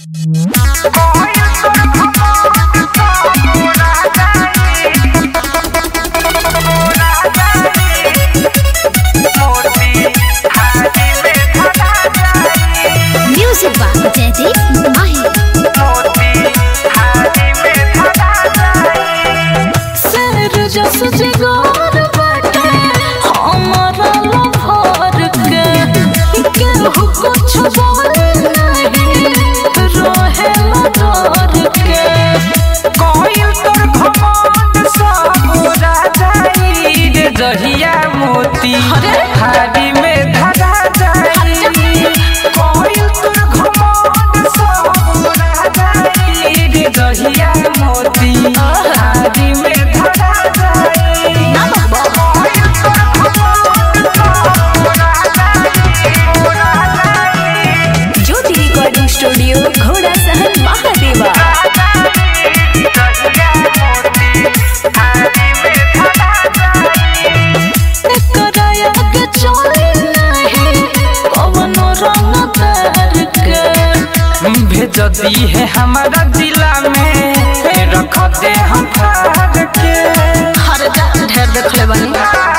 Music बा जयदीप माही सर जस जिगर बाटे हमरा लभर के केहू कुछ बोले नहीं रहे डर के जहिया मोती अरे? हारी में धरा जाई कोई तोर घमंड सब उड़ा जाई रे जहिया मोती हारी में धरा जाई कोई तोर घमंड सब उड़ा जाई, उड़ा जाई। ज्योति रिकॉर्डिंग स्टूडियो घोड़ा सहन महादेवा कराया के चले नहीं कवनो रंग तार के भेज दी है हमारा जिला में रख दे हम फाड़ के हर जा ढेर देखले बनी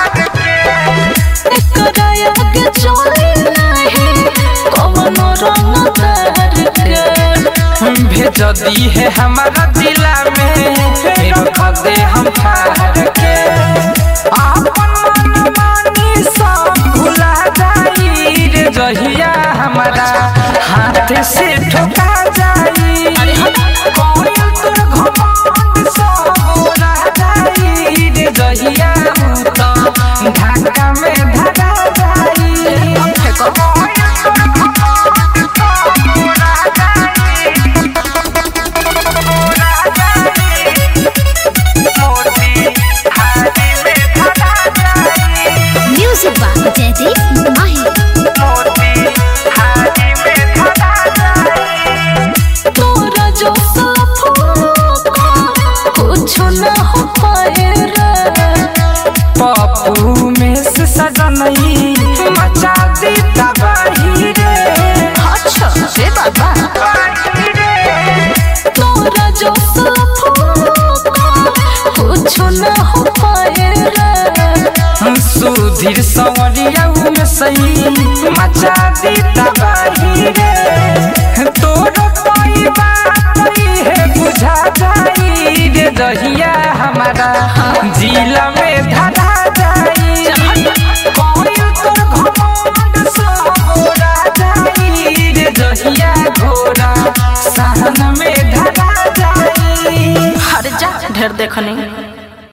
कराया के चले नहीं कवनो रंग तार के भेज दी है हमारा जिला में रख दे हम फाड़ के आपन मनमानी सब भुला जाई रे जहिया हमारा हाथ से ठोका जाई कोई तोर घमंड सब उड़ा जाई रे जहिया उ तो ढाका में धरा जाई कोई तोर घमंड सब उड़ा जाई उड़ा जाई मोती हारी में धरा जाई म्यूजिक बा जयदीप माही मोती हारी में धरा जाई तोरा जो सफोका कुछ न हो पाए रे पप्पू में से सजनई मचा दी तबाही रे अच्छा से बाबा बाही रे तोरा जो सफोका कुछ न हो पाए रे सुधीर सवरिया में सही मचा दी तबाही रे तोरो कोई बात है बुझा जाई रे दहिया हमारा जिला में धरा जाई कोई तोर घमंड सब उड़ा जाई रे दहिया घोड़ा सहन में धरा जाई हर जा ढेर देखनी